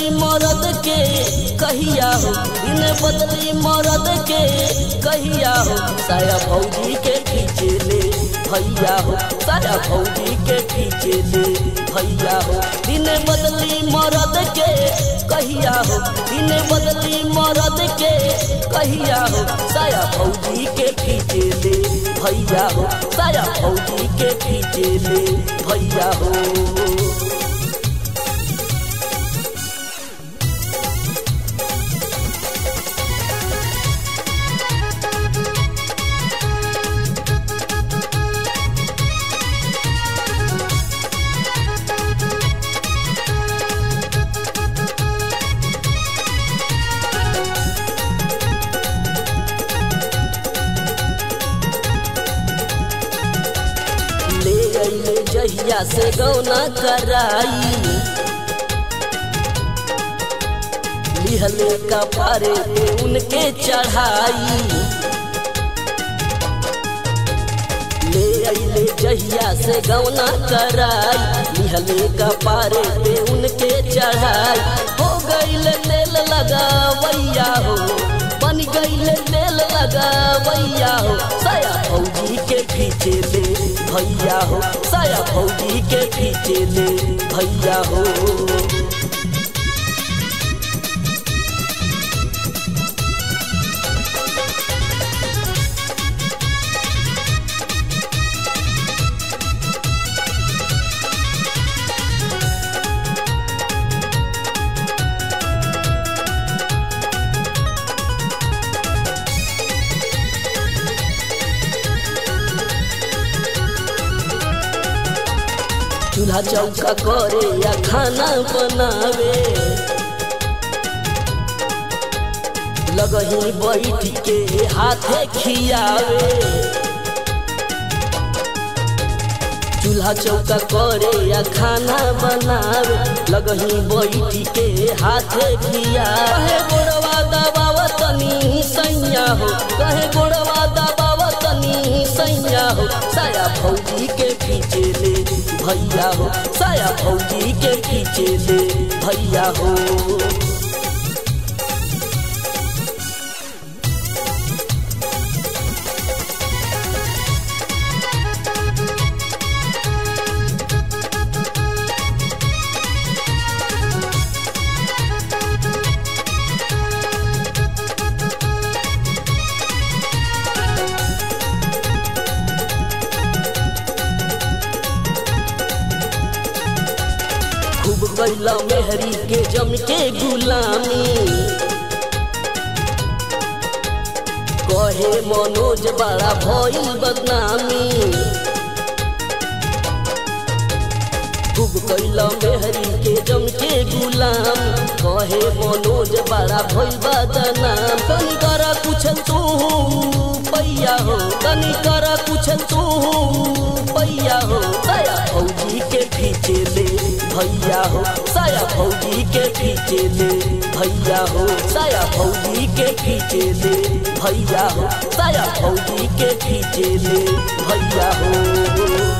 मरद के कहिया हो दिन बदली मरद के कहिया हो साया भौजी के खींचे ले भैया हो साया भौजी के खींचे ले भैया हो दिन बदली मरद के कहिया हो दिन बदली मरद के कहिया हो साया भौजी के खींचे ले भैया हो साया भौजी के खींचे ले भैया हो ले अइले जहिया से गौना कराई लिहले का पारे पे उनके चढ़ाई ले अइले जहिया से गौना कराई लिहले का पारे पे उनके चढ़ाई हो गइल तेल लगावैया हो बन गइल तेल लगावैया हो साया भौजी के खींचे ले भैया हो साया भौजी के खींचे ले भैया हो चूल्हा चौका करे या खाना बनावे लगही बैठ के हाथे खियावे चूल्हा चौका करे या खाना बनावे लगही बैठ के हाथे खियावे कहे गोड़वा दबावा तनी सैया हो कहे गोड़वा दबावा तनी सैया हो साया भौजी के खींचे ले भैया हो साया भौजी के खींचे ले भैया हो खूब कैला मेहरी के जम के गुलामी कहे मनोज बड़ा भइल बदनामी खूब कैला मेहरी के जम के गुलाम कहे मनोज बड़ा भइल बदनाम तनी कर कुछ तू पैया हो तनी कर कुछ तू पैया हो साया भौजी के खींचे ले भैया हो साया भौजी के खींचे ले भैया हो साया भौजी के खींचे ले भैया हो साया भौजी के खींचे ले भैया हो